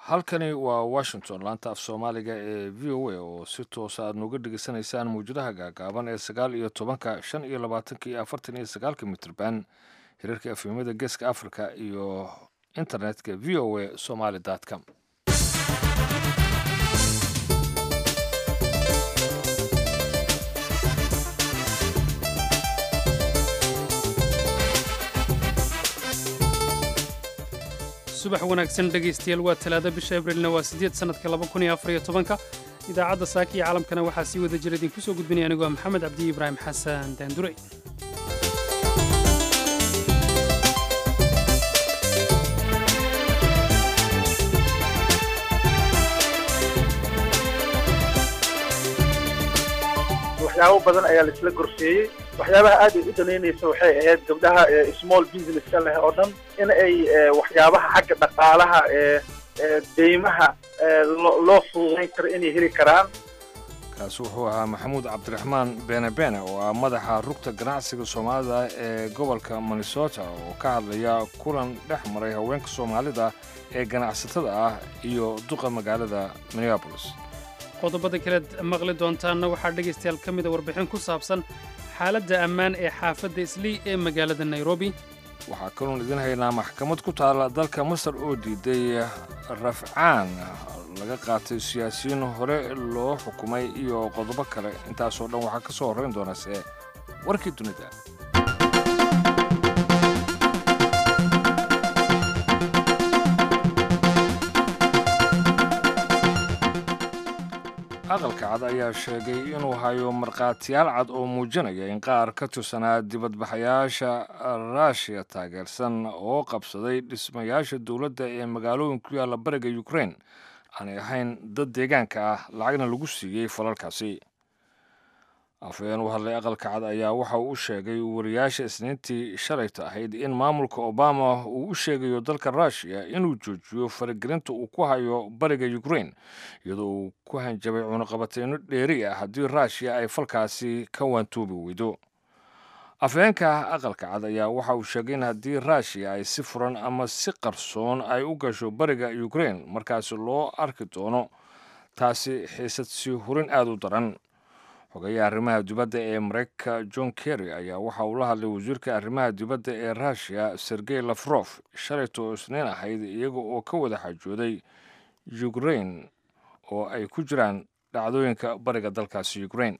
halkani waa washington laanta af soomaaliga ee v o a oo si toosa aad nooga dhegeysanaysaan mawjadaha gaagaaban ee sagaal iyo tobanka shan iyo labaatanka iyo afartan iyo sagaalka mitrban hirarka afimada geeska africa iyo internetka v o a somaly com subax wanaagsan dhegaystayaal waa talaado bisha abrilna waa siddeed sannadka laba kun iyo afar iyo tobanka idaacadda saaka iyo caalamkana waxaa sii wada jira idinku soo gudbinaya anigoo ah maxamed cabdi ibraahim xasan daandure waxyaabo badan ayaa laisla gorseeyey waxyaabaha aad ay u danaynaysa waxay ahayd gabdhaha small businesska leh oo dhan in ay waxyaabaha xagga dhaqaalaha ee deymaha loo fududayn karo inay heli karaan kaasi wuxuu ahaa maxamuud cabdiraxmaan beene beene oo ah madaxa rugta ganacsiga soomaalida ee gobolka minnesota oo ka hadlaya kulan dhex maray haweenka soomaalida ee ganacsatada ah iyo duqa magaalada minneabolis qodobada kaleed maqli doontaanna waxaa dhegaystayaal ka mida warbixin ku saabsan xaaladda ammaan ee xaafadda islii ee magaalada nairobi waxaa kaloon idin haynaa maxkamad ku taalla dalka masar oo diiday rafcaan laga qaatay siyaasiyiin hore loo xukumay iyo qodobo kale intaasoo dhan waxaa ka soo horrayn doonase warkii dunida aqalka cad ayaa sheegay inuu hayo markhaatiyaal cad oo muujinaya in qaar ka tirsanaa dibadbaxayaasha ruushiya taageersan oo qabsaday dhismayaasha dowladda ee magaalooyin ku yaalla bariga ukrain aanay ahayn dad deegaanka ah lacagna lagu siiyey falalkaasi afhayeen u hadlay aqalka cad ayaa waxa uu u sheegay wariyaasha isniintii shalayta ahayd in maamulka obama uu u sheegayo dalka ruushiya inuu joojiyo faragelinta uu ku hayo bariga ukrain iyadoo uu ku hanjabay cunuqabateyno dheeri ah haddii ruushiya ay falkaasi ka waantuubi weydo afhayeenka aqalka cad ayaa waxa uu sheegay in haddii ruushiya ay si furan ama si qarsoon ay u gasho bariga ukrain markaasi loo arki doono taasi xiisad sii hurin aada u daran xogeeyaha arrimaha dibadda ee mareykanka john kerry ayaa waxa uu la hadlay wasiirka arrimaha dibadda ee ruushiya sergey lafrof shalayta oo isniin ahayd iyaga oo ka wada xajooday ukrain oo ay ku jiraan dhacdooyinka bariga dalkaasi ukrain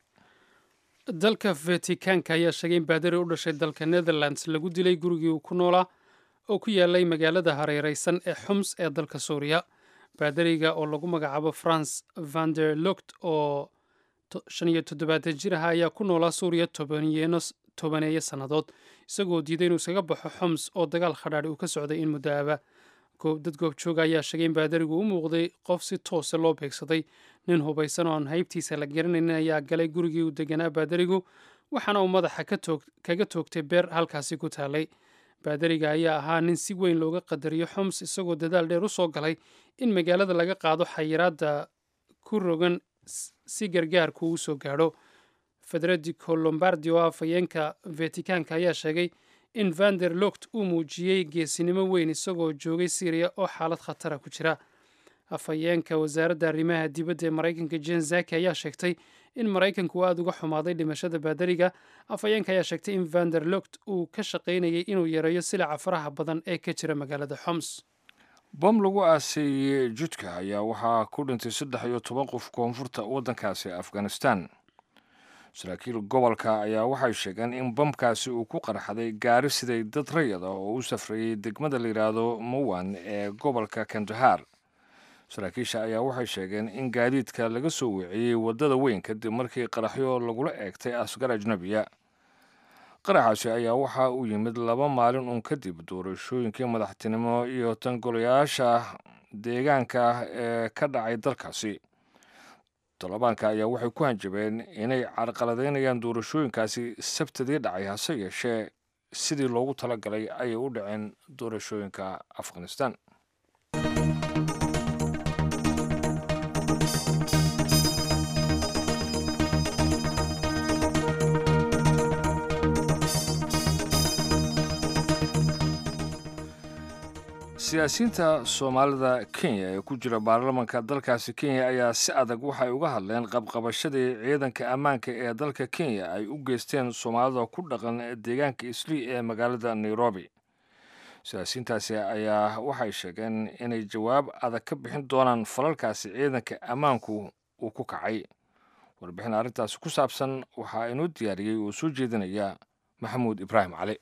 dalka vetikaanka ayaa sheegay in baadari u dhashay dalka netherlands lagu dilay gurigii uu ku noolaa oo ku yaalay magaalada hareereysan ee xums ee dalka suuriya baadariga oo lagu magacaabo france vander lukt oo shan iyo toddobaatan jir aha ayaa ku noolaa suuriya tobaneeyo sannadood isagoo diiday inuu iskaga baxo xoms oo dagaal khadhaadhi uu ka socday in muddo aba dad goobjooga ayaa sheegay in baadarigu u muuqday qof si toose loo beegsaday nin hubaysan oo aan haybtiisa la garanaynin ayaa galay gurigii uu deganaa baadarigu waxaana uu madaxa kaga toogtay beer halkaasi ku taalay baadariga ayaa ahaa nin si weyn looga qadariyo xoms isagoo dadaal dheer u soo galay in magaalada laga qaado xayiraadda ku rogan si gargaarku uu soo gaadho federico lombardi oo afhayeenka vetikaanka ayaa sheegay in vander lokt uu muujiyey geesinimo weyn isagoo joogay syriya oo xaalad khatara ku jira afhayeenka wasaaradda arrimaha dibadda ee maraykanka jen zaki ayaa sheegtay in maraykanku uu aada uga xumaaday dhimashada baadariga afhayeenka ayaa sheegtay in vander lokt uu ka shaqaynayay inuu yareeyo silaca faraha badan ee ka jira magaalada xoms bom lagu aaseeyey judka ayaa waxaa ku dhintay saddex iyo toban qof koonfurta waddankaasi afghanistan saraakiil gobolka ayaa waxay sheegeen in bamkaasi uu ku qarxaday gaari siday dad rayad ah oo u safrayey degmada la yidhaahdo mowan ee gobolka kandahar saraakiisha ayaa waxay sheegeen in gaadiidka laga soo weeciyey waddada weyn kadib markii qaraxyo lagula eegtay asgar ajnabiya qaraxaasi ayaa waxa uu yimid laba maalin uun kadib doorashooyinkii madaxtinimo iyo tangolayaasha deegaanka ee ka dhacay dalkaasi tolobaanka ayaa waxay ku hanjabeen inay carqaladaynayaan doorashooyinkaasi sabtadii dhacay hase yeeshee sidii loogu talagalay ayay u dhaceen doorashooyinka afghanistan siyaasiyiinta soomaalida kenya ee ku jira baarlamanka dalkaasi kenya ayaa si adag waxay uga hadleen qabqabashadii ciidanka ammaanka ee dalka kenya ay u geysteen soomaalida ku dhaqan deegaanka islii ee magaalada nairobi siyaasiyiintaasi ayaa waxay sheegeen inay jawaab adag ka bixin doonaan falalkaasi ciidanka ammaanku uu ku kacay warbixin arrintaasi ku saabsan waxaa inoo diyaariyey oo soo jeedinaya maxamuud ibraahim cali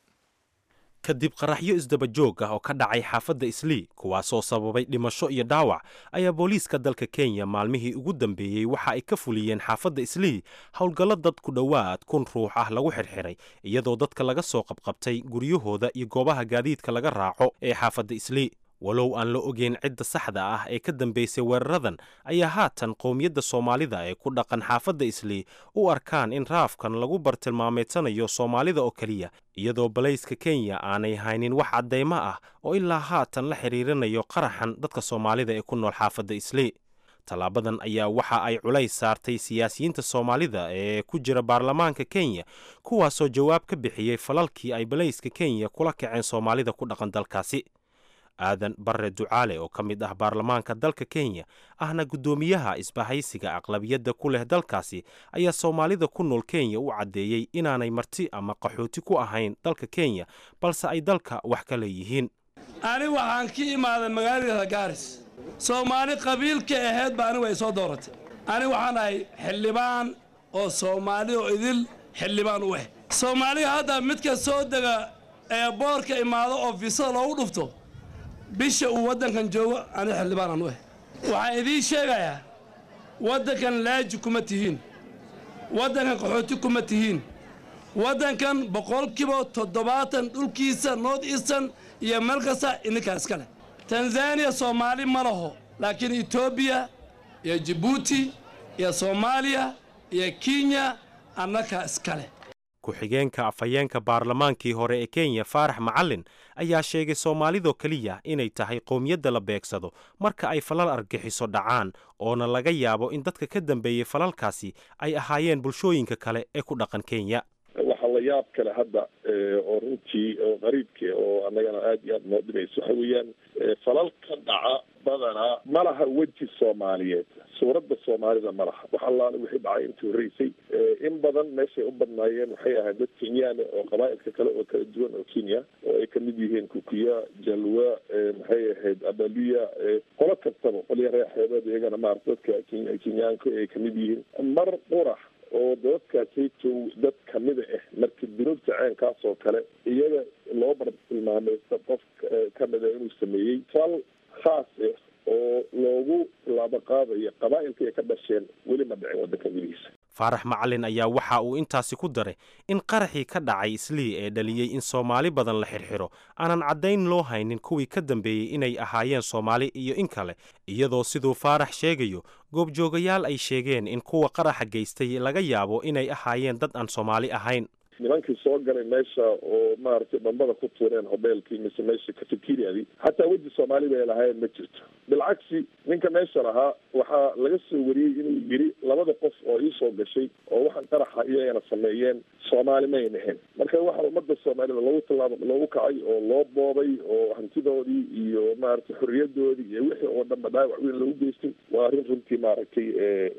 kadib qaraxyo isdaba joog ah oo ka dhacay xaafadda islii kuwaasoo sababay dhimasho iyo dhaawac ayaa booliiska dalka kenya maalmihii ugu dambeeyey waxa ay ka fuliyeen xaafadda islii howlgallo dad ku dhowaad kun ruux ah lagu xirxiray iyadoo dadka laga soo qabqabtay guryahooda iyo goobaha gaadiidka laga raaco ee xaafadda islii walow aan la ogeyn cidda saxda ah ee ka dambaysay weeraradan ayaa haatan qowmiyadda soomaalida ee ku dhaqan xaafadda islii u arkaan in raafkan lagu bartilmaameedsanayo soomaalida oo keliya iyadoo balayska kenya aanay haynin wax caddaymo ah oo ilaa haatan la xiriirinayo qaraxan dadka soomaalida ee ku nool xaafadda islii tallaabadan ayaa waxa ay culays saartay siyaasiyiinta soomaalida ee ku jira baarlamaanka kenya kuwaasoo jawaab ka bixiyey falalkii ay balayska kenya kula kaceen soomaalida ku dhaqan dalkaasi aadan barre ducaale oo ka mid ah baarlamaanka dalka kenya ahna guddoomiyaha isbahaysiga aqlabiyadda ku leh dalkaasi ayaa soomaalida ku nool kenya u caddeeyey inaanay marti ama qaxooti ku ahayn dalka kenya balse ay dalka wax ka leeyihiin ani waxaan ka imaaday magaalada gaaris soomaali qabiilka ahayd ba anigu ay soo dooratay ani waxaan ahay xildhibaan oo soomaali oo idil xildhibaan u ah soomaaliga hadda midka soo dega ee boorka imaado oo fiisada loogu dhufto bisha uu waddankan joogo ani xildhibaanan u ah waxaan idiin sheegayaa waddankan laaji kuma tihiin waddankan qaxooti kuma tihiin waddankan boqolkiiba toddobaatan dhulkiisa north eastern iyo meel kasta idinkaa iska leh tanzaniya soomaali ma laho laakiin etoobiya iyo jibuuti iyo soomaaliya iyo kenya annakaa iska leh ku-xigeenka afhayeenka baarlamaankii hore ee kenya faarax macalin ayaa sheegay soomaalidoo keliya inay tahay qowmiyadda la beegsado marka ay falal argixiso dhacaan oona laga yaabo in dadka ka dambeeyey falalkaasi ay ahaayeen bulshooyinka kale ee ku dhaqan kenya waxaa la yaab kale hadda oo runtii oo qariibka oo annagana aada iyo aada noo dhimayso waxa weeyaan falal ka dhaca badanaa ma laha weji soomaaliyeed suuradda soomaalida ma laha wax allaale wixii dhacay intii horreysay in badan meeshay u badnaayeen waxay ahayd dad kenyaana oo qabaa'ilka kale oo kala duwan oo kenya oo ay kamid yihiin kukuya jalwa maxay ahayd abaluya qolo kastaba qolya reexeebeed iyagana maarata dadka kenyaanka ay kamid yihiin mar qurax oo dadkaasaytow dad kamida ah marka dunuubta ceenkaas oo kale iyaga loo bartilmaamaysta qof kamida inuu sameeyey fal khaas ah oo loogu tilaabo qaadayo qabaa'ilka ay ka dhasheen weli ma dhicin waddanka gudihiisa faarax macalin ayaa waxa uu intaasi ku daray in qaraxii ka dhacay islii ee dhaliyey in soomaali badan la xirxiro aanan caddayn loo haynin kuwii ka dambeeyey inay ahaayeen soomaali iyo in kale iyadoo siduu faarax sheegayo goobjoogayaal ay sheegeen in kuwa qaraxa geystay laga yaabo inay ahaayeen dad aan soomaali ahayn nimankii soo galay meesha oo maaragtay dhambada ku tuureen hobeelkii mise meesha cafeteriadii xataa weji soomaali bay lahaayeen ma jirto bilcagsi ninka meesha lahaa waxaa laga soo wariyey inuu yidhi labada qof oo ii soo gashay oo waxaan qaraxa iyagana sameeyeen soomaali mayn ahayn marka waxaa ummadda soomaalida loogu tallaabo loogu kacay oo loo boobay oo hantidoodii iyo maaragtay xorriyadoodii iyo wixii oo dhanba dhaawac weyn loogu geystay waa arrin runtii maaragtay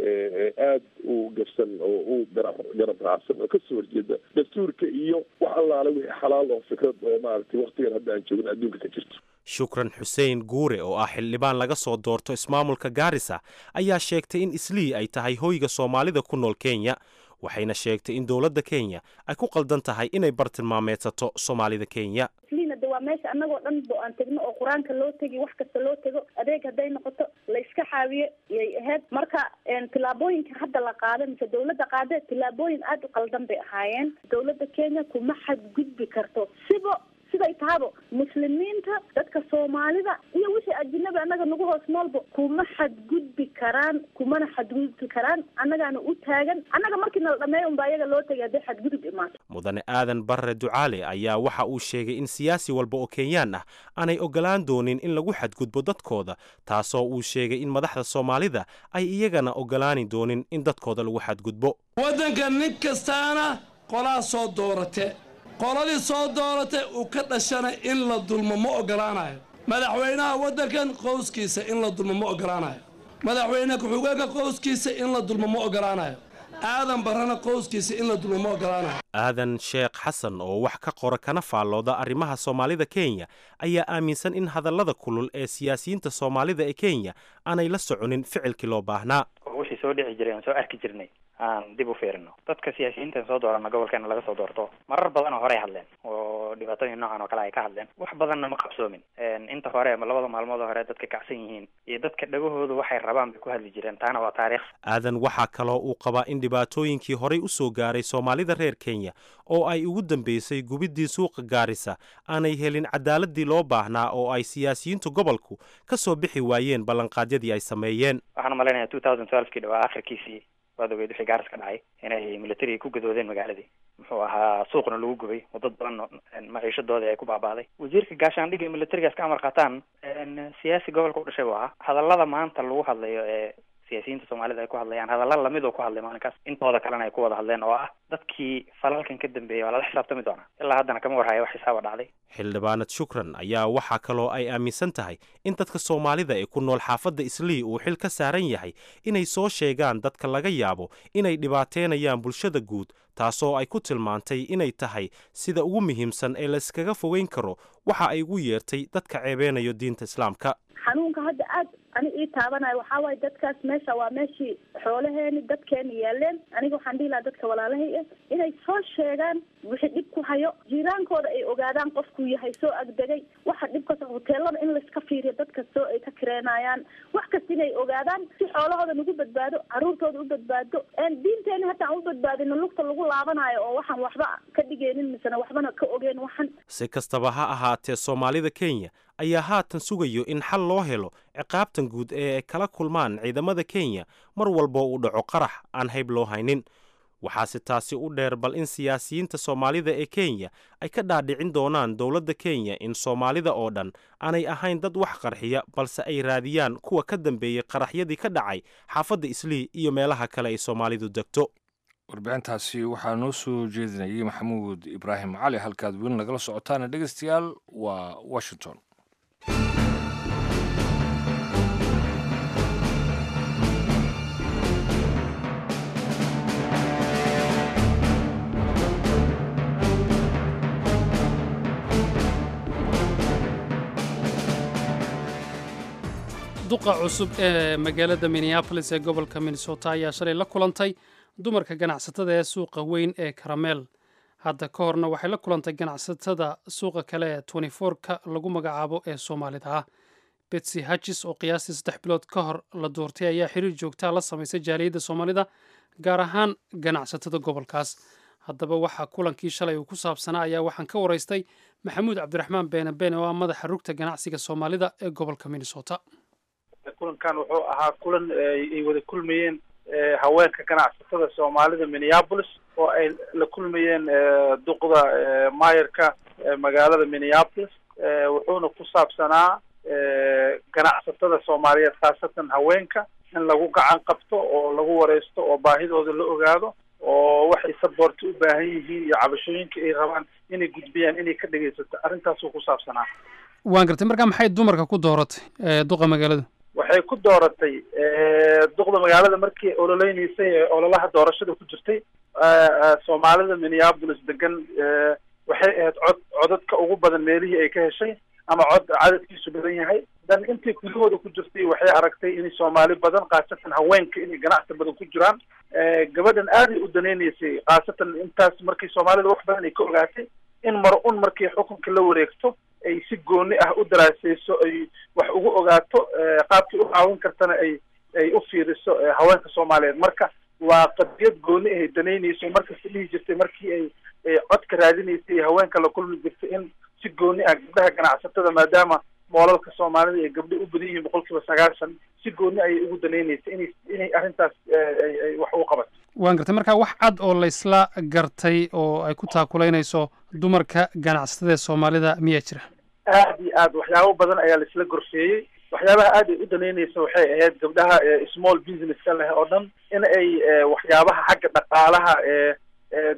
aada u gabsan oo u garab raacsan oo kasoo horjeeda dastuurka iyo wax allaale wixii xalaal oo fikrad oo maaragtay waktigan hadda aan joogin adduunka ka jirto shukran xuseen guure oo ah xildhibaan laga soo doorto ismaamulka gaarisa ayaa sheegtay in islii ay tahay hoyga soomaalida ku nool kenya waxayna sheegtay in dowladda kenya ay ku qaldan tahay inay bartilmaameedsato soomaalida kenya isliina de waa meesha annagoo dhan bo aan tegno oo qur-aanka loo tegi wax kasta loo tego adeeg hadday noqoto la iska xaawiye yay ahayd marka tillaabooyinka hadda la qaada mise dawladda qaade tillaabooyin aada u qaldan bay ahaayeen dawladda kenya kuma xadgudbi karto siba siday tahabo muslimiinta dadka soomaalida iyo wixii ajinabi annaga nagu hoos noolba kuma xadgudbi karaan kumana xadgudbi karaan annagaana u taagan annaga markii nala dhameeya unbaa iyaga loo tegay hadday xadgudub imaato mudane aadan barre ducaale ayaa waxa uu sheegay in siyaasi walba oo kenyaan ah aanay ogolaan doonin in lagu xadgudbo dadkooda taasoo uu sheegay in madaxda soomaalida ay iyagana ogolaani doonin in dadkooda lagu xadgudbo waddanka nin kastaana qolaa soo doorate qoladii soo dooratay uu ka dhashana in la dulmo ma ogolaanayo madaxweynaha waddankan qowskiisa in la dulmo ma ogolaanayo madaxweyne ku-xigeenka qowskiisa in la dulmo ma ogolaanayo aadan barrana qowskiisa in la dulmo ma ogolaanayo aadan sheekh xasan oo wax ka qora kana faallooda arrimaha soomaalida kenya ayaa aaminsan in hadallada kulul ee siyaasiyiinta soomaalida ee kenya aanay la soconin ficilkii loo baahnaa wixii soo dhici jiray aan soo arki jirnay aan dib u fiirino dadka siyaasiyiintan soo doorana gobolkeena laga soo doorto marar badan oo horey hadleen oo dhibaatooyin noocan oo kale ay ka hadleen wax badanna ma qabsoomin inta hore labada maalmood oo hore dadka kacsan yihiin iyo dadka dhagahoodu waxay rabaan bay ku hadli jireen taana waa taariikh aadan waxaa kaloo uu qabaa in dhibaatooyinkii horey u soo gaaray soomaalida reer kenya oo ay ugu dambeysay gubiddii suuqa gaarisa aanay helin cadaaladii loo baahnaa oo ay siyaasiyiintu gobolku ka soo bixi waayeen ballanqaadyadii ay sameeyeen waxaan umalaynaya two thousand twelvekii dhawaa akhirkiisii waad ogeyd wixii gaaris ka dhacay inay militariga ku gadoodeen magaaladii muxuu ahaa suuqna lagu gubay oo dad badan maciishadoodii ay ku baaba'day wasiirka gaashaandhigga iyo militarigaas ka amar qaataan siyaasi gobolka u dhashay buu ahaa hadallada maanta lagu hadlayo ee siyaasiyiinta soomaalida ay ku hadlayaan hadalla lamid oo ku hadlay maalinkaas intooda kalena ay ku wada hadleen oo ah dadkii falalkan ka dambeeyay waa lala xisaabtami doonaa ilaa haddana kama warhaya wax xisaaba dhacday xildhibaanad shukran ayaa waxaa kaloo ay aaminsan tahay in dadka soomaalida ee ku nool xaafadda islii uu xil ka saaran yahay inay soo sheegaan dadka laga yaabo inay dhibaateynayaan bulshada guud taasoo ay ku tilmaantay inay tahay sida ugu muhiimsan ee layskaga fogeyn karo waxa ay ugu yeertay dadka ceebeynayo diinta islaamka xanuunka hadda aad ani ii taabanayo waxaa waaye dadkaas meesha waa meeshii xoolaheeni dadkeeni yaaleen aniga waxaan dhihi lahaa dadka walaalahay ah inay soo sheegaan wixii dhib ku hayo jiiraankooda ay ogaadaan qofkuu yahay soo agdegay waxa dhibkas hoteelada in layska fiiriyo dad kastoo ay ka kireenayaan wax kasta inay ogaadaan si xoolahooda nagu badbaado caruurtooda u badbaado diinteeni hataan u badbaadino lugta lagu laabanayo oo waxaan waxba ka dhigeynin misena waxbana ka ogeen waxan si kastaba ha ahaatee soomaalida kenya ayaa haatan sugayo in xal loo helo ciqaabtan guud ee ay kala kulmaan ciidamada kenya mar walboo uu dhaco qarax aan hayb loo haynin waxaase taasi u dheer bal in siyaasiyiinta soomaalida ee kenya ay ka dhaadhicin doonaan dowladda kenya in soomaalida oo dhan aanay ahayn dad wax qarxiya balse ay raadiyaan kuwa ka dambeeyey qaraxyadii ka dhacay xaafadda islii iyo meelaha kale ay soomaalidu degto warbixintaasi waxaa noo soo jeedinayay maxamuud ibraahim cali halkaad weli nagala socotaana dhegeystayaal waa washington duqa cusub ee magaalada minneabolis ee gobolka minnesota ayaa shalay la kulantay dumarka ganacsatada ee suuqa weyn ee karameel hadda ka horna waxay la kulantay ganacsatada suuqa kale ee ka lagu magacaabo ee soomaalida ah betsy hatchis oo qiyaastii saddex bilood ka hor la doortay ayaa xiriir joogtaa la samaysay jaaliyadda soomaalida gaar ahaan ganacsatada gobolkaas haddaba waxaa kulankii shalay uu ku saabsanaa ayaa waxaan ka waraystay maxamuud cabdiraxmaan beene beene oo ah madaxa rugta ganacsiga soomaalida ee gobolka minnesota kulankan wuxuu ahaa kulan ay wada kulmayeen haweenka ganacsatada soomaalida minneapolis oo ay la kulmayeen duqda maayarka magaalada minneapolis wuxuuna ku saabsanaa ganacsatada soomaaliyeed khaasatan haweenka in lagu gacan qabto oo lagu wareysto oo baahidooda la ogaado oo waxay saboorta u baahan yihiin iyo cabashooyinka ay rabaan inay gudbiyaan inay ka dhegaysato arrintaasuu ku saabsanaa waan gartay markaa maxay dumarka ku dooratay duqa magaalada waxay ku dooratay duqda magaalada markii ololeynaysay ee ololaha doorashada ku jirtay soomaalida minneapolis degan waxay ahayd cod codadka ugu badan meelihii ay ka heshay ama cod cadadkiisu badan yahay dan intii gudahooda ku jirtay waxay aragtay in soomaali badan khaasatan haweenka inay ganacsi badan ku jiraan gabadhan aaday u daneynaysay khaasatan intaas markii soomaalida wax badan ay ka ogaatay in mar un markii xukunka la wareegto ay si gooni ah u daraaseyso ay wax ugu ogaato qaabkii u caawin kartana ay ay u fiiriso haweenka soomaaliyeed marka waa qadiyad gooni ahay danaynayso markasta dhihi jirtay markii ay codka raadinaysay iyo haweenka la kulmi jirtay in si gooni ah gabdhaha ganacsatada maadaama moolalka soomaalida ay gabdho u badan yihiin boqol kiiba sagaashan si gooni ayay ugu danaynaysay inay inay arrintaas ay wax ugu qabato waan gartay markaa wax cad oo laysla gartay oo ay ku taakulaynayso dumarka ganacsatada ee soomaalida miyaa jira aad iyo aad waxyaabo badan ayaa laisla gorfeeyey waxyaabaha aad ay u danaynaysa waxay ahayd gabdhaha small businesska leh oo dhan in ay waxyaabaha xagga dhaqaalaha ee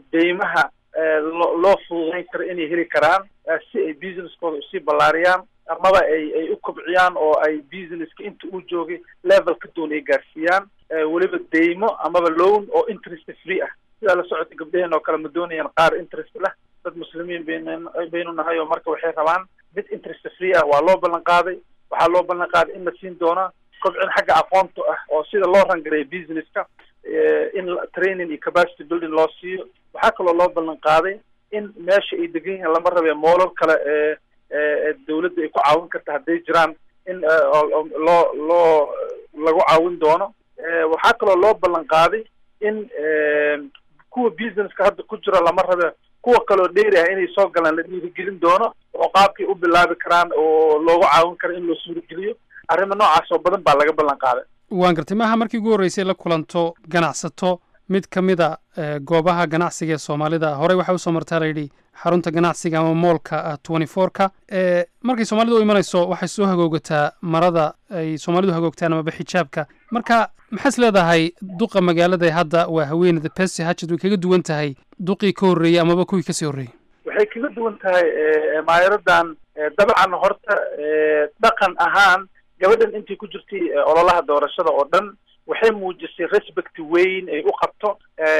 deymaha loo loo fududayn karo inay heli karaan si ay businesskooda usii ballaariyaan amaba ay ay u kobciyaan oo ay businesska inta uu joogay level ka doon ay gaarsiiyaan weliba deymo amaba loan oo interest free ah sidaa la socota gabdhaheen oo kale ma doonayaan qaar interest leh dad muslimiin bayn baynu nahay oo marka waxay rabaan mid interest free ah waa loo ballan qaaday waxaa loo ballan qaaday in la siin doono kobcin xagga aqoonta ah oo sida loo rangareeyo businesska in training iyo capacity building loo siiyo waxaa kaloo loo ballan qaaday in meesha ay degan yihiin lama rabe moolal kale ee dawladda ay ku caawin karta hadday jiraan in loo loo lagu caawin doono waxaa kaloo loo ballan qaaday in kuwa businesska hadda ku jira lama rabe kuwa kaloo dheeri ah inay soo galaan la dhiirigelin doono oo qaabkay u bilaabi karaan oo loogu caawin karo in loo suurageliyo arrimo noocaas oo badan baa laga ballan qaaday waan gartay maaha markii ugu horreysay la kulanto ganacsato mid ka mid a goobaha ganacsiga ee soomaalida horey waxaa usoo martaa layidhi xarunta ganacsiga ama moolka twenty four-ka markay soomaalidu u imanayso waxay soo hagoogataa marada ay soomaalidu hagoogtaan amaba xijaabka marka maxaas leedahay duqa magaalada ee hadda waa haweeneyda besi hajad way kaga duwan tahay duqii ka horreeyey amaba kuwii kasii horreeyey waxay kaga duwan tahay maayaradan dabcan horta dhaqan ahaan gabadhan intii ku jirtay ololaha doorashada oo dhan waxay muujisay respect weyn ay u qabto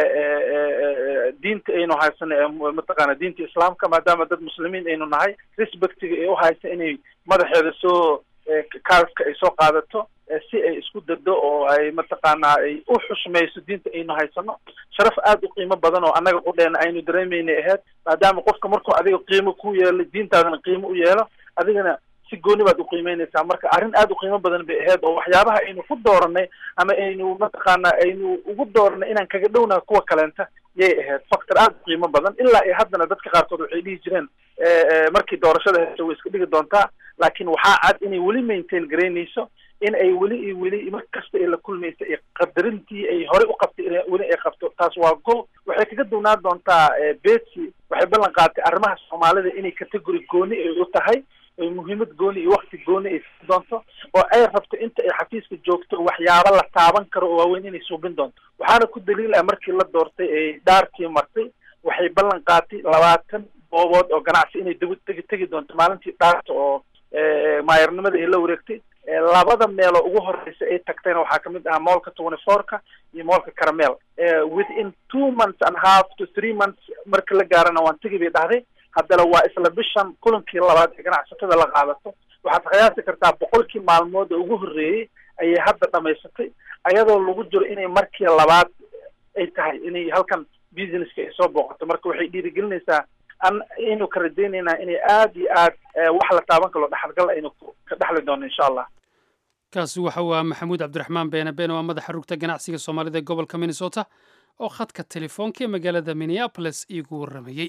diinta aynu haysano mataqaana diinta islaamka maadaama dad muslimiin aynu nahay respectiga ay u haysa inay madaxeeda soo kaaska ay soo qaadato si ay isku dado oo ay mataqaanaa ay u xushmayso diinta aynu haysano sharaf aada u qiimo badan oo annaga qudheena aynu dareemeynay ahayd maadaama qofka markuu adiga qiimo ku yeelo diintaadana qiimo u yeelo adigana si gooni baad uqiimeynaysaa marka arrin aada u qiimo badan bay ahayd oo waxyaabaha aynu ku dooranay ama aynu mataqaana aynu ugu dooranay inaan kaga dhownaha kuwa kaleenta yay ahayd factor aada u qiimo badan ilaa iyo haddana dadka qaarkood waxay dhihi jireen markii doorashada hesho way iska dhigi doontaa laakiin waxaa cad inay weli maintain garaynayso in ay weli iyo weli mar kasta ay la kulmaysa ay qadarintii ay horey u qabtay in weli ay qabto taas waa go waxay kaga duwnaan doontaa betsy waxay ballan qaadatay arrimaha soomaalida inay category gooni ay u tahay ay muhiimad gooni iyo wakti gooni ay siin doonto oo ay rabto inta ay xafiiska joogto waxyaaba la taaban karo oo waaweyn inay suubin doonto waxaana ku daliil ah markii la doortay ay dhaarkii martay waxay ballan qaatay labaatan goobood oo ganacsi inay deg tegi tegi doonto maalintii dhaarta oo maayarnimada ay la wareegtay labada meeloo ugu horeysa ay tagtayna waxaa kamid ahaa moolka twenty four-ka iyo moolka caramel within two months and half to three months marka la gaarana waan tegi bay dhahday haddana waa isla bishan kulankii labaad ee ganacsatada la qaadato waxaad qiyaasi kartaa boqolkii maalmood oo ugu horreeyey ayay hadda dhamaysatay ayadoo lagu jiro inay markii labaad ay tahay inay halkan businesska ay soo booqato marka waxay dhiirigelinaysaa an aynu ka rajaynaynaa inay aada iyo aad wax la taaban karo dhexalgal aynu ka dhexli doono insha allah kaasi waxa uu ah maxamuud cabdiraxmaan beene beene waa madaxa rugta ganacsiga soomaalida ee gobolka minnesota oo khadka telefoonka ee magaalada minneapolis iigu warramayey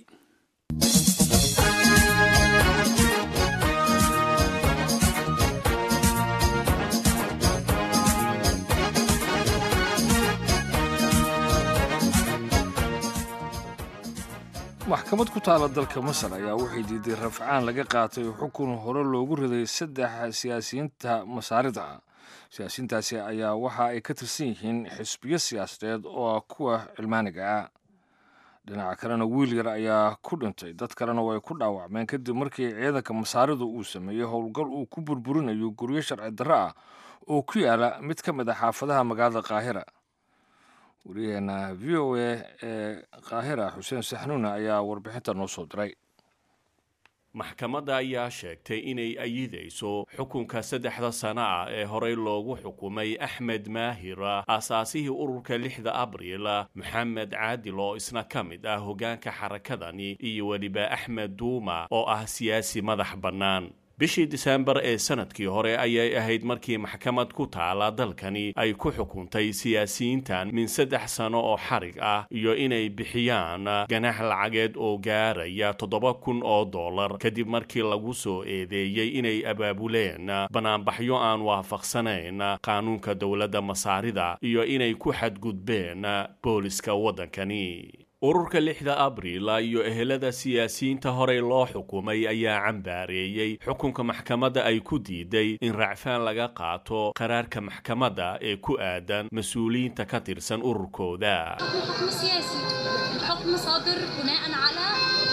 maxkamad ku taala dalka masar ayaa waxay diiday rafcaan laga qaatay xukun hore loogu riday saddex siyaasiyiinta masaarida ah siyaasiyiintaasi ayaa waxa ay ka tirsan yihiin xisbiyo siyaasadeed oo ah kuwa cilmaaniga ah dhinaca kalena wiil yar ayaa ku dhintay dad kalena way ku dhaawacmeen kadib markii ciidanka masaaridu uu sameeyey howlgal uu ku burburinayo guryo sharci darro ah oo ku yaala mid ka mid a xaafadaha magaalada qaahira wariyaheena v o a ee qaahira xuseen saxnuune ayaa warbixinta noo soo diray maxkamadda ayaa sheegtay inay ayidayso xukunka saddexda sano ah ee horey loogu xukumay axmed maahira aasaasihii ururka lixda abriil maxamed caadil oo isna ka mid ah hoggaanka xarakadani iyo weliba axmed duuma oo ah siyaasi madax bannaan bishii diseembar ee sanadkii hore ayay ahayd markii maxkamad ku taala dalkani ay ku xukuntay siyaasiyiintan min saddex sano oo xarig ah iyo inay bixiyaan ganax lacageed oo gaaraya toddoba kun oo dollar kadib markii lagu soo eedeeyey inay abaabuleen banaanbaxyo aan waafaqsanayn qaanuunka dowladda masaarida iyo inay ku xadgudbeen booliska waddankani ururka lixda abriil iyo ehelada siyaasiyiinta horey loo xukumay ayaa cambaareeyey xukunka maxkamadda ay ku diiday in racfaan laga qaato qaraarka maxkamadda ee ku aadan mas-uuliyiinta ka tirsan ururkooda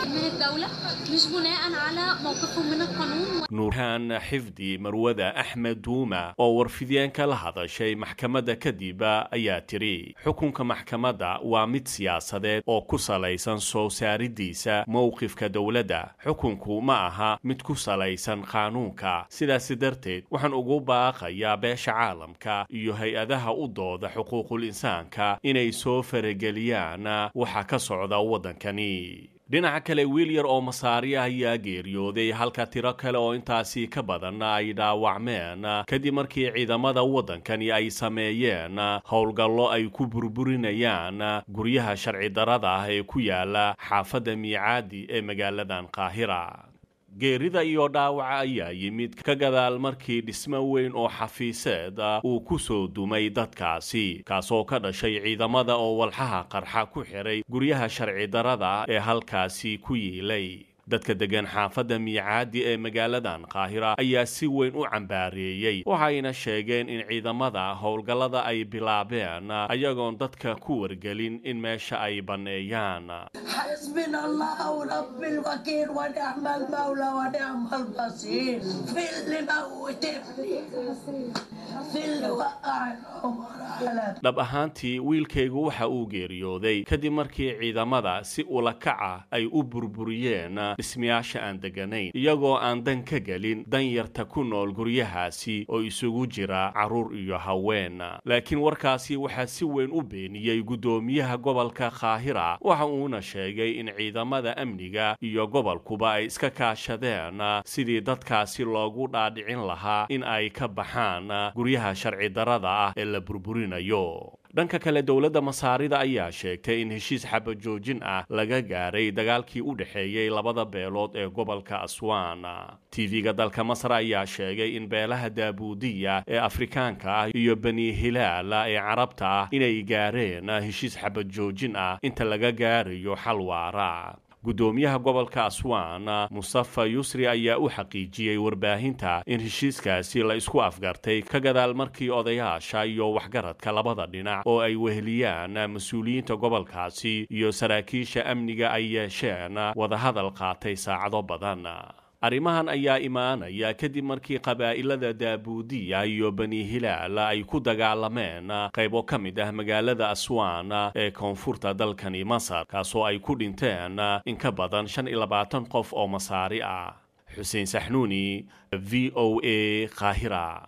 من الدولة مش بناء على موقفهم من القانون nuurhaan xifdi marwada axmed duuma oo warfidyaenka la hadashay maxkamadda kadib ayaa tiri xukunka maxkamadda waa mid siyaasadeed oo ku salaysan soo saaridiisa mowqifka dowladda xukunku ma aha mid ku salaysan qaanuunka sidaasi darteed waxaan ugu baaqayaa beesha caalamka iyo hay-adaha u dooda xuquuqul insaanka inay soo farageliyaan waxa ka socda waddankani dhinaca kale wiil yar oo masaari ah ayaa geeriyooday halka tiro kale oo intaasi ka badan ay dhaawacmeen kadib markii ciidamada waddankani ay sameeyeen howlgallo ay ku burburinayaan guryaha sharci darada ah ee ku yaala xaafadda miicaadi ee magaaladan qaahira geerida iyo dhaawaca ayaa yimid ka gadaal markii dhismo weyn oo xafiiseed uu ku soo dumay dadkaasi kaasoo ka dhashay ciidamada oo walxaha qarxa ku xiray guryaha sharci darada ee halkaasi ku yiilay dadka degan xaafadda miicaadi ee magaaladan qaahira ayaa si weyn u cambaareeyey waxayna sheegeen in ciidamada howlgallada ay bilaabeen ayagoon dadka ku wargelin in meesha ay banneeyaan حسبنا الله ورب الوكيل ونعم المولى ونعم البصير في اللي موت ابني في اللي وقع العمر على dhab ahaantii wiilkaygu waxa uu geeriyooday kadib markii ciidamada si ulakaca ay u burburiyeen dhismayaasha aan degganayn iyagoo aan dan ka gelin danyarta ku nool guryahaasi oo isugu jira carruur iyo haween laakiin warkaasi waxaa si weyn u beeniyey guddoomiyaha gobolka kaahira waxa uuna sheegay in ciidamada amniga iyo gobolkuba ay iska kaashadeen sidii dadkaasi loogu dhaadhicin lahaa in ay ka baxaan guryaha sharci darada ah ee la burburinayo dhanka kale dowladda masaarida ayaa sheegtay in heshiis xabajoojin ah laga gaaray dagaalkii u dhexeeyey labada beelood ee gobolka aswan tv-ga dalka masar ayaa sheegay in beelaha daabuudiya ee afrikaanka ah iyo bani hilaala ee carabta ah inay gaareen heshiis xabajoojin ah inta laga gaarayo xal waara guddoomiyaha gobolka aswan mustafa yusri ayaa u xaqiijiyey warbaahinta in heshiiskaasi la isku afgartay ka gadaal markii odayaasha iyo waxgaradka labada dhinac oo ay weheliyaan mas-uuliyiinta gobolkaasi iyo saraakiisha amniga ay yeesheen wadahadal qaatay saacado badan arrimahan ayaa imaanaya kadib markii qabaa'ilada daabuudiya iyo bani hilaal ay ku dagaalameen qaybo ka mid ah magaalada aswan ee koonfurta dalkani masar kaasoo ay ku dhinteen in ka badan shan iyo labaatan qof oo masaari ah xuseen saxnuuni v o a qaahira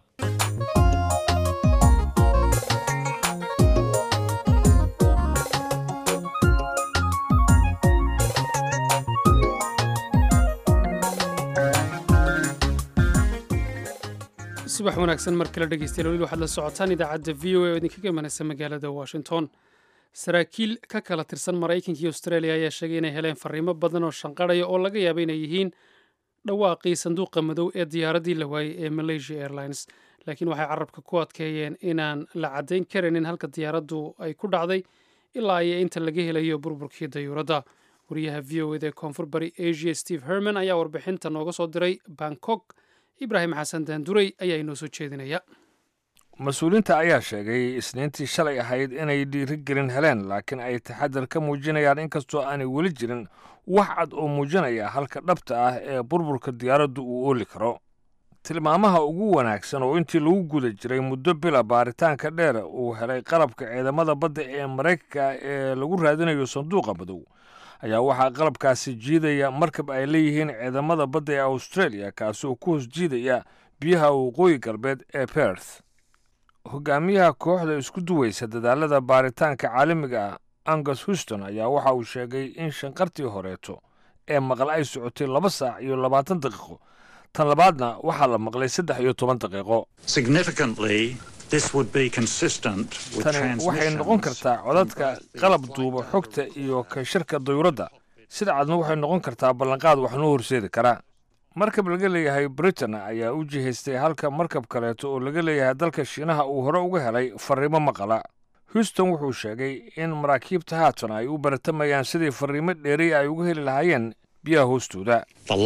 subax wanaagsan mar kale dhegeystayaal weli waxaad la socotaan idaacadda v o a oo idinkaga imanaysa magaalada washington saraakiil ka kala tirsan maraykanka iyo australia ayaa sheegay inay heleen fariimo badan oo shanqarhaya oo laga yaaba inay yihiin dhawaaqii sanduuqa madow ee diyaaraddii la waayey ee malaysia airlines laakiin waxay carabka ku adkeeyeen inaan la caddayn karaynin halka diyaaraddu ay ku dhacday ilaa iyo inta laga helayo burburkii dayuuradda wariyaha v o eda ee koonfur bari asia steve herman ayaa warbixinta nooga soo diray bangkok ibraahim xasan daanduray ayaa inoo soo jeedinaya mas-uuliyiinta ayaa sheegay isniintii shalay ahayd inay dhiirigelin heleen laakiin ay taxadar ka muujinayaan inkastoo aanay weli jirin wax cad oo muujinaya halka dhabta ah ee burburka diyaaraddu uu ooli karo tilmaamaha ugu wanaagsan oo intii lagu guda jiray muddo bila baaritaanka dheer uu helay qalabka ciidamada badda ee maraykanka ee lagu raadinayo sanduuqa madow ayaa waxaa qalabkaasi jiidaya markab ay leeyihiin ciidamada badda ee australia kaasi oo ku hoos jiidaya biyaha waqooyi galbeed ee berth hogaamiyaha kooxda isku duwaysa dadaalada baaritaanka caalamiga ah angus houston ayaa waxa uu sheegay in shanqartii horeeto ee maqal ay socotay laba saac iyo labaatan daqiiqo tan labaadna waxaa la maqlay saddex iyo toban daqiiqo tani waxay noqon kartaa codadka qalab duuba xogta iyo ka shirka dayuuradda sida cadna waxay noqon kartaa ballanqaad wax noo horseedi kara markab laga leeyahay britain ayaa u jihaystay halka markab kaleeto oo laga leeyahay dalka shiinaha uu hore uga helay fariimo maqala houston wuxuu sheegay in maraakiibta haatan ay u baratamayaan sidii fariimo dheeri ay uga heli lahaayeen biyaha hoostooda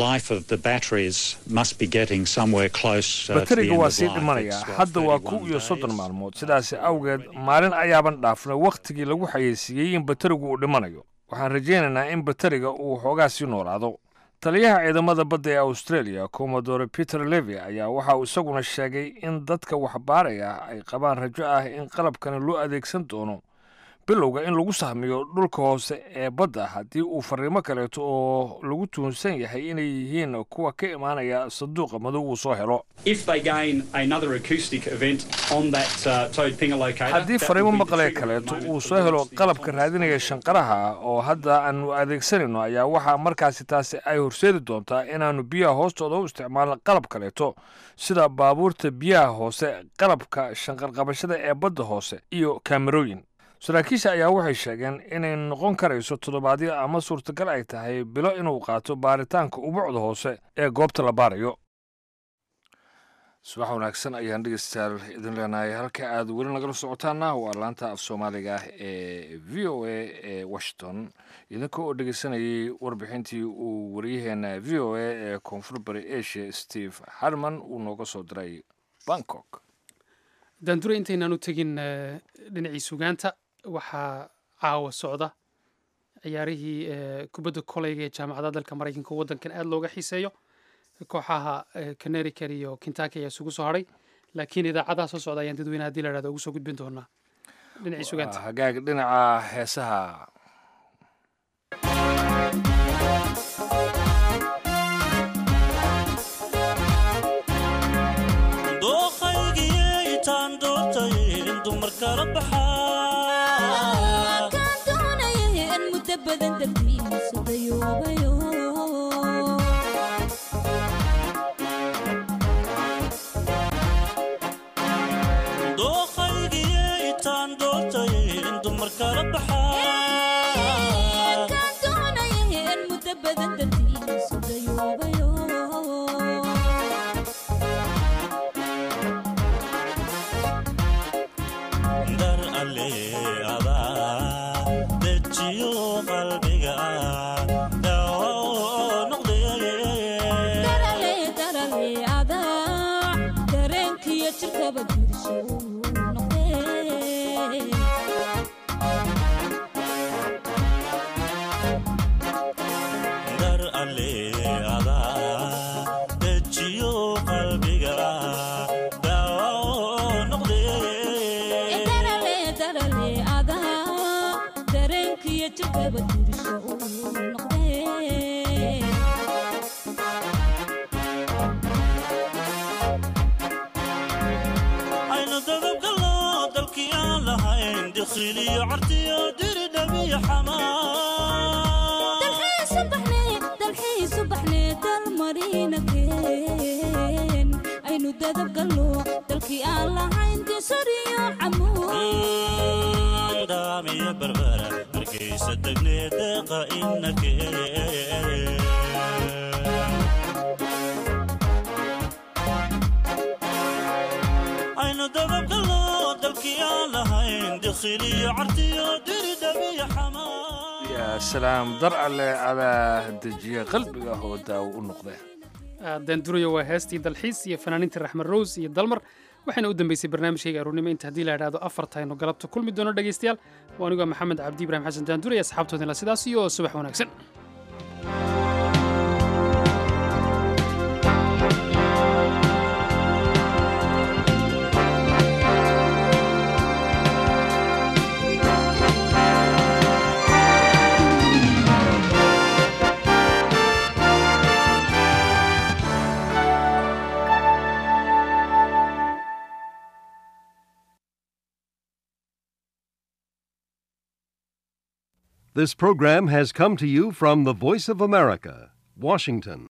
bateriga waa sii dhimanayaa hadda waa kow iyo soddon maalmood sidaasi awgeed maalin ayaaban dhaafnay wakhtigii lagu xayeysiiyey in baterigu uu dhimanayo waxaan rajaynaynaa in batariga uu xoogaa sii noolaado taliyaha ciidamada badda ee australia commodore peter levy ayaa waxa uu isaguna sheegay in dadka waxbaaraya ay qabaan rajo ah in qalabkani loo adeegsan doono bilowga in lagu sahmiyo dhulka hoose ee badda haddii uu fariimo kaleeto oo lagu tuhunsan yahay inay yihiin kuwa ka imaanaya sanduuqa madow uu soo helo haddii fariimo maqlee kaleeto uu soo helo qalabka raadinaya shanqaraha oo hadda aanu adeegsanayno ayaa waxaa markaasi taasi ay horseedi doontaa inaannu biyaha hoostooda u isticmaalno qalab kaleeto sida baabuurta biyaha hoose qalabka shanqarqabashada ee badda hoose iyo kaamerooyin saraakiisha ayaa waxay sheegeen inay noqon karayso toddobaadyo ama suurtagal ay tahay bilo inuu qaato baaritaanka ubucda hoose ee goobta la baarayo subax wanaagsan ayaan dhegeystayaal idin leenahay halka aad weli nagala socotaana waa laanta af soomaaliga ah ee v o a ee washington idinka oo dhegeysanayay warbixintii uu waryaheena v o a ee koonfur bari asia steve harman uu nooga soo diray bangkok daandure intaynaan u tegin dhinacii sugaanta waxaa caawa socda ciyaarihii kubadda koleyga ee jaamacadaha dalka maraykanka waddankan aada looga xiiseeyo kooxaha connerican iyo kintaki ayaa isugu soo hadhay laakiin idaacadaha soo socda ayaan dadweyne hadii la hahdo ugu soo gudbin doonaa dhinacii sugaanta hagaag dhinaca heesaha yaa salaam dar alle adaa dejiya qalbiga oo daawo u noqdee daanduraya waa heestii dalxiis iyo fanaaniintii raxmed rose iyo dalmar waxayna u dambeysay barnaamijkayga aruurnimo inta haddii la idhaahdo afartaynu galabta kulmi doono dhegaystayaal waa anigoo maxamed cabdi ibrahim xasan daanduraya asxaabtoodinla sidaas iyo subax wanaagsan This program has come to you from the Voice of America, Washington.